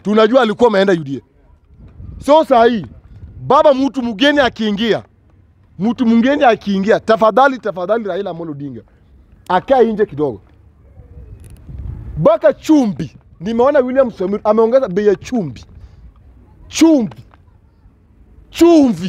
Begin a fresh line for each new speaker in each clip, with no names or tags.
tunajua alikuwa ameenda UDA. So saa hii baba, mtu mgeni akiingia, mtu mgeni akiingia, tafadhali tafadhali, Raila Amolo Odinga akae nje kidogo. Baka chumbi, nimeona William Samoei ameongeza bei ya chumbi, chumbi, chumvi.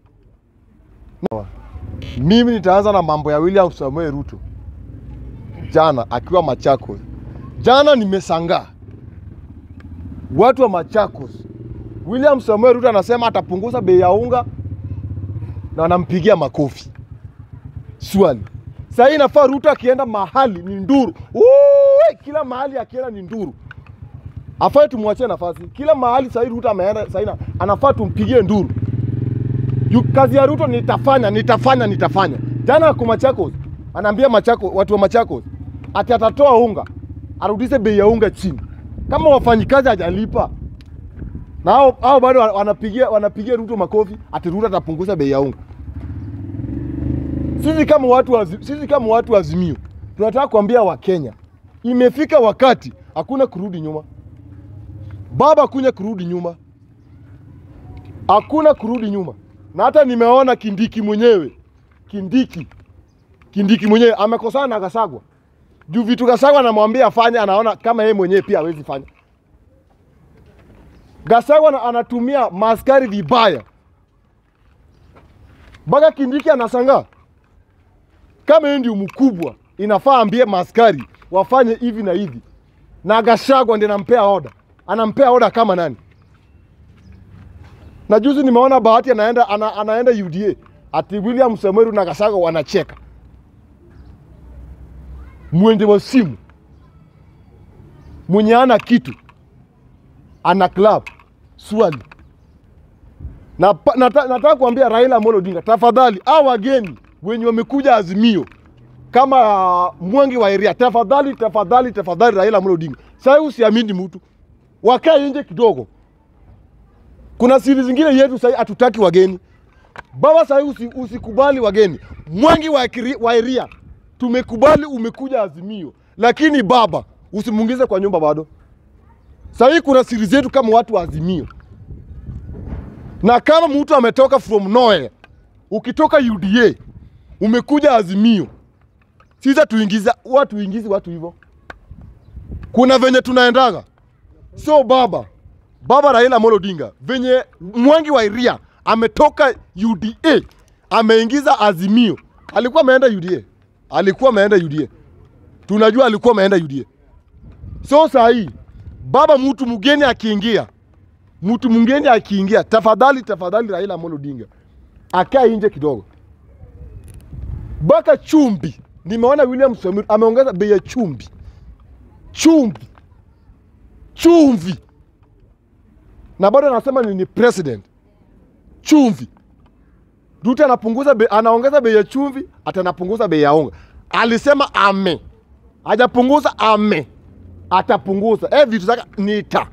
Mimi nitaanza na mambo ya William Samoei Ruto jana akiwa Machakos. Jana nimesangaa watu wa Machakos. William Samoei Ruto anasema atapunguza bei ya unga na anampigia makofi. Swali, sasa hii inafaa Ruto akienda mahali ni nduru. Uwe, kila mahali akienda ni nduru. Afai tumwachie nafasi. Kila mahali sasa Ruto ameenda sasa anafaa tumpigie nduru. Yu, kazi ya Ruto nitafanya, nitafanya, nitafanya. Jana ako Machakos, anaambia Machakos, watu wa Machakos ati atatoa unga, arudishe bei ya unga chini. Kama wafanyikazi hajalipa na hao hao bado wanapigia wanapigia Ruto makofi ati Ruto atapunguza bei ya unga. Sisi kama watu wa, sisi kama watu wa Azimio tunataka kuambia Wakenya imefika wakati hakuna kurudi nyuma. Baba, hakuna kurudi nyuma, hakuna kurudi nyuma. Na hata nimeona Kindiki mwenyewe, Kindiki, Kindiki mwenyewe amekosana na Gasagwa juu vitu Gasagwa anamwambia afanye, anaona kama yeye mwenyewe pia hawezi fanya. Gasagwa anatumia maskari vibaya, mpaka Kindiki anashangaa kama yeye ndio mkubwa, inafaa ambie maskari wafanye hivi na hivi, na Gashagwa ndiye anampea oda, anampea oda kama nani? Na juzi nimeona Bahati anaenda ana, anaenda UDA ati William Samoei na Gashagwa wanacheka, mwende wa simu mwenye ana kitu ana club swali na, nata, nataka kuambia Raila Amolo Odinga, tafadhali au wageni wenye wamekuja Azimio kama uh, Mwangi wa Iria, tafadhali tafadhali tafadhali, Raila Amolo Odinga, sasa usiamini mtu, wakae nje kidogo. Kuna siri zingine yetu sasa hatutaki wageni baba. Sasa usi, usikubali wageni. Mwangi wa, wa Iria tumekubali, umekuja Azimio, lakini baba usimungize kwa nyumba bado. Sasa kuna siri zetu kama watu wa Azimio, na kama mtu ametoka from nowhere, ukitoka UDA umekuja Azimio, sisa tuingiza watu ingizi watu hivyo, kuna venye tunaendaga. So baba baba Raila Amolo Odinga, venye Mwangi wa Iria ametoka UDA ameingiza Azimio, alikuwa ameenda UDA, alikuwa ameenda UDA, tunajua alikuwa ameenda UDA. So saa hii baba, mtu mgeni akiingia, mtu mgeni akiingia, tafadhali tafadhali, Raila Amolo Odinga akae nje kidogo. Baka chumbi, nimeona William Samoei ameongeza bei ya chumbi, chumbi, chumvi, na bado anasema ni, ni president. Chumvi, Ruto anapunguza bei, anaongeza bei ya chumvi, ati anapunguza bei ya unga. Alisema ame, hajapunguza ame, atapunguza eh, vitu zake nita.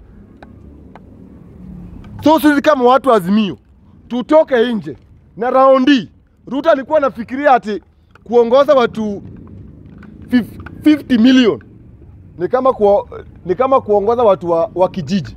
So sisi kama watu wa Azimio tutoke nje na raundi. Ruto alikuwa anafikiria ati kuongoza watu 50 million ni kama kuwa, ni kama kuongoza watu wa, wa kijiji.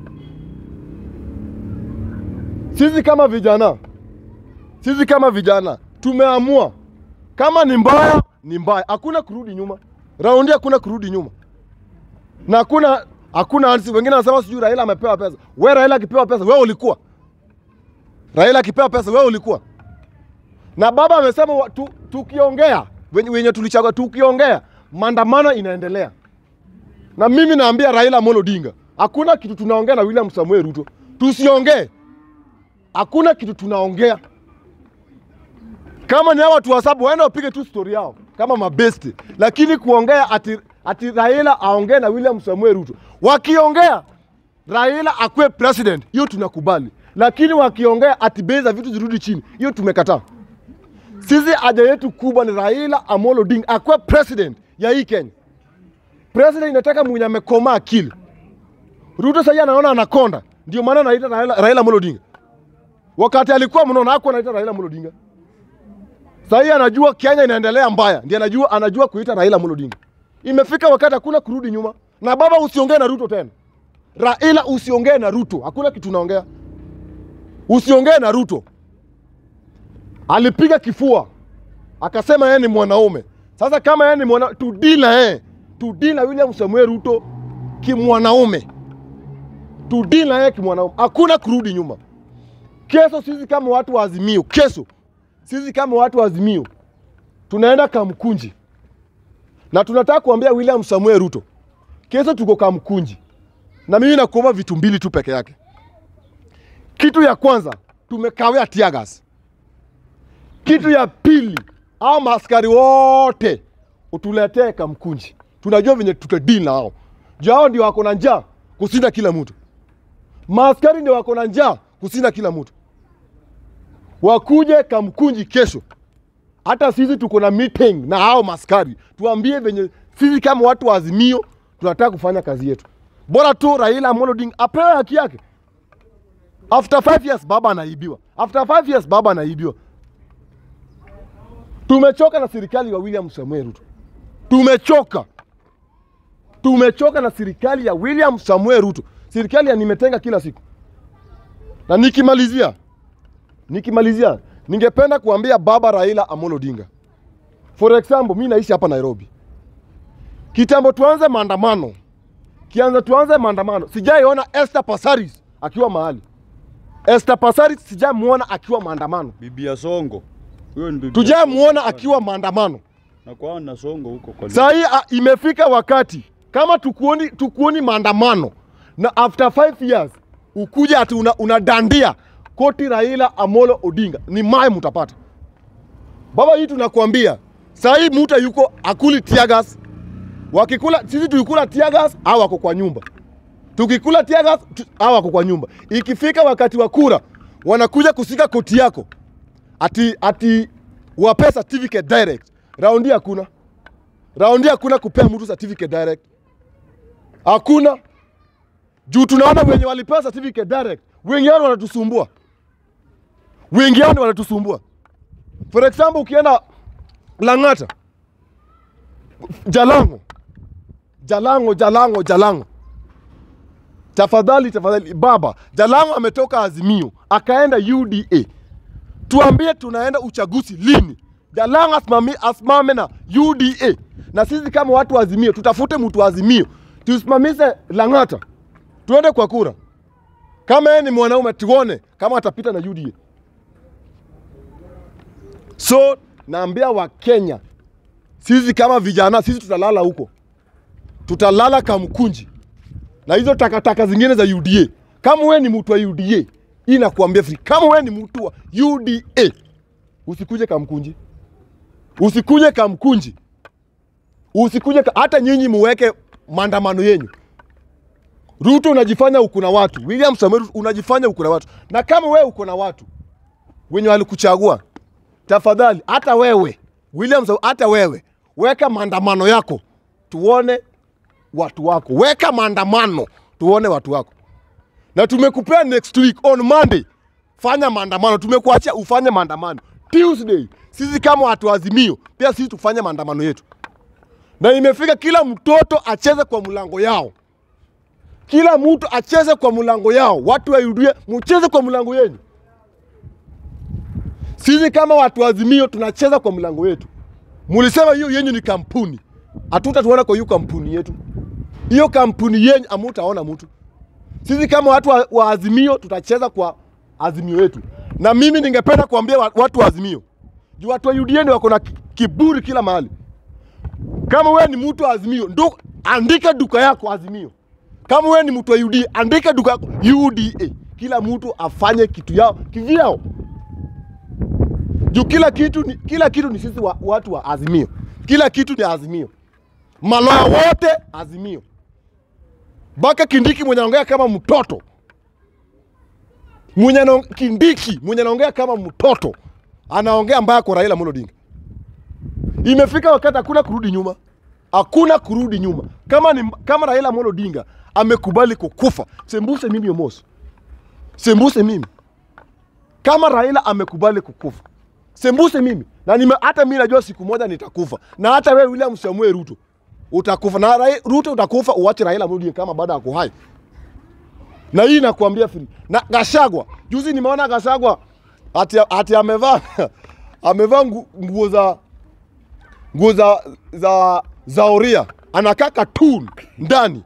Sisi kama vijana, sisi kama vijana tumeamua kama ni mbaya ni mbaya, hakuna kurudi nyuma. Raundi hakuna kurudi nyuma na hakuna hakuna ansi. Wengine wanasema sijui Raila amepewa pesa. We Raila akipewa pesa, wewe ulikuwa Raila akipewa pesa, wewe ulikuwa na baba amesema tu, tukiongea wenye, wenye tulichagua tukiongea, maandamano inaendelea. Na mimi naambia Raila Amolo Odinga, hakuna kitu tunaongea na William Samuel Ruto, tusiongee. Hakuna kitu tunaongea. Kama ni hao watu wa sabu waende wapige tu story yao kama mabesti, lakini kuongea ati, ati Raila aongee na William Samuel Ruto, wakiongea Raila akuwe president, hiyo tunakubali, lakini wakiongea ati bei za vitu zirudi chini, hiyo tumekataa. Sisi haja yetu kubwa ni Raila Amolo Odinga akuwe president ya hii Kenya. President inataka mwenye amekoma akili. Ruto sasa anaona anakonda, ndio maana anaita Raila, Raila Amolo Odinga. Wakati alikuwa mnono hakuwa anaita Raila Amolo Odinga. Sasa hii anajua Kenya inaendelea mbaya, ndio anajua anajua kuita Raila Amolo Odinga. Imefika wakati hakuna kurudi nyuma. Na baba, usiongee na Ruto tena. Raila usiongee na Ruto, hakuna kitu unaongea, usiongee na Ruto. Alipiga kifua akasema yeye ni mwanaume. Sasa kama yeye ni mwana, tudili na yeye, tudili na William Samuel Ruto kimwanaume, tudili na yeye kimwanaume, hakuna kurudi nyuma. Kesho sisi kama watu wa Azimio, kesho sisi kama watu wa Azimio tunaenda Kamkunji na tunataka kuambia William Samuel Ruto, kesho tuko Kamkunji na mimi nakuomba vitu mbili tu peke yake. Kitu ya kwanza tumekawia tear gas. Kitu ya pili, hao maaskari wote utuletee Kamkunji, tunajua venye tutadili na hao juu hao ndio wako na njaa kusinda kila mtu. Maaskari ndio wako na njaa kusinda kila mtu, wakuje Kamkunji kesho. Hata sisi tuko na meeting na hao maskari, tuambie venye sisi kama watu wa Azimio tunataka kufanya kazi yetu. Bora tu Raila Amolo Odinga apewe haki yake. After five years baba anaibiwa, after five years baba anaibiwa. Tumechoka na serikali ya William Samuel Ruto, tumechoka, tumechoka na serikali ya William Samuel Ruto, serikali ya nimetenga kila siku. Na nikimalizia, nikimalizia, ningependa kuambia baba Raila Amolo Odinga, for example, mi naishi hapa Nairobi. Kitambo tuanze maandamano, kianza tuanze maandamano, sijaiona Esther Passaris akiwa mahali. Esther Passaris sijamuona akiwa maandamano,
Bibi ya Songo. Huyo ni bibi.
tujamuona akiwa maandamano.
Na kwao na Songo huko kwa.
Saa hii ah, imefika wakati kama tukuoni, tukuoni maandamano na after five years ukuja ati una, unadandia koti Raila Amolo Odinga, ni mai mutapata baba. Hii tunakuambia saa hii muta yuko akuli tiagas, wakikula sisi tuikula tiagas au wako kwa nyumba, tukikula tiagas au wako kwa nyumba. Ikifika wakati wa kura wanakuja kusika koti yako ati, ati wape certificate direct. Raundi hakuna raundi hakuna kupea mtu certificate direct, hakuna juu tunaona wenye walipewa certificate direct wengi wao wanatusumbua, wengi wao wanatusumbua. For example, ukienda Lang'ata, Jalango, Jalango, Jalango, Jalango, tafadhali tafadhali, baba Jalango ametoka Azimio akaenda UDA, tuambie tunaenda uchaguzi lini? Jalango asimami, asimame na UDA na sisi kama watu wa Azimio tutafute mtu wa Azimio tusimamishe Lang'ata, tuende kwa kura. Kama yeye ni mwanaume, tuone kama atapita na UDA. So naambia Wakenya, sisi kama vijana, sisi tutalala huko, tutalala Kamkunji na hizo takataka zingine za UDA. Kama wewe ni mtu wa UDA, hii nakuambia free. Kama wewe ni mtu wa UDA, usikuje Kamkunji, usikuje Kamkunji, usikuje ka... hata nyinyi muweke maandamano yenyu. Ruto unajifanya uko na watu, William Samoei Ruto unajifanya uko na watu, na kama wewe uko na watu wenye walikuchagua, tafadhali hata wewe William Samoei, hata wewe weka maandamano yako, tuone watu wako, weka maandamano tuone watu wako, na tumekupea next week on Monday, fanya maandamano. Tumekuachia ufanye maandamano Tuesday. Sisi kama watu wa Azimio pia sisi tufanye maandamano yetu, na imefika kila mtoto acheze kwa mlango yao, kila mtu acheze kwa mlango yao. Watu wa UDA mcheze kwa mlango yenu. Sisi kama watu wa Azimio tunacheza kwa mlango yetu. Mulisema hiyo yenyu ni kampuni, hatutatuona kwa hiyo kampuni yetu. Hiyo kampuni yenyu amutaona mtu. Sisi kama watu wa, wa Azimio tutacheza kwa Azimio yetu, na mimi ningependa kuambia wa- watu wa Azimio juu watu wa UDA ni wako na ki- kiburi kila mahali. Kama wewe ni mtu wa Azimio, ndo andika duka yako Azimio. Kama wewe ni mtu wa UDA, andika duka yako UDA. Kila mtu afanye kitu yao kivyao juu kila kitu ni, kila kitu ni sisi wa, watu wa Azimio, kila kitu ni Azimio, maloya wote Azimio, mpaka Kindiki mwenye anaongea kama mtoto mwenye anaong- Kindiki mwenye anaongea kama mtoto anaongea mbaya kwa Raila Amolo Odinga. Imefika wakati hakuna kurudi nyuma, hakuna kurudi nyuma. Kama ni, kama Raila Amolo Odinga amekubali kukufa, sembuse mimi Omoso, sembuse mimi kama Raila amekubali kukufa, sembuse mimi na nime, hata mimi najua siku moja nitakufa, na hata wewe William Samuel Ruto utakufa, na Rai, Ruto utakufa, uache Raila Amolo Odinga kama bado ako hai. na hii nakuambia free. Na Gashagwa juzi nimeona Gashagwa ati, ati amevaa amevaa ngu- nguo za nguo za za za oria anakaa cartoon ndani.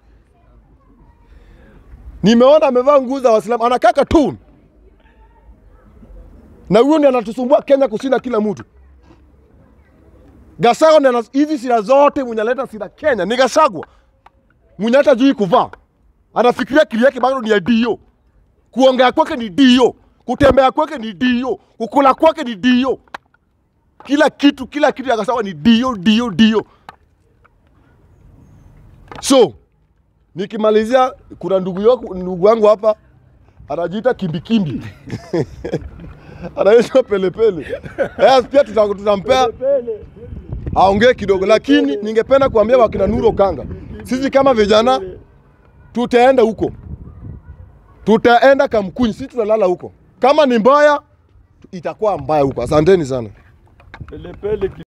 Nimeona amevaa nguo za Waislamu anakaa cartoon, na huyo ndiye anatusumbua Kenya kushinda kila mtu. Gachagua ndiye ana- hizi sira zote mwenye analeta sira Kenya ni Gachagua mwenye hata jui kuvaa, anafikiria akili yake bado ni ya dio, kuongea kwake ni dio, kutembea kwake ni dio, kukula kwake ni dio, kila kitu kila kitu ya Gachagua ni dio dio dio. So nikimalizia, kuna ndugu yako ndugu wangu hapa anajiita kimbikimbi anaitwa pelepele. Eh, pia tuta- tutampea aongee kidogo, lakini ningependa kuambia wakina Nuro Kanga, sisi kama vijana tutaenda huko, tutaenda Kamkunyi, sisi tunalala huko. Kama ni mbaya itakuwa mbaya huko. Asanteni sana.
Pelepele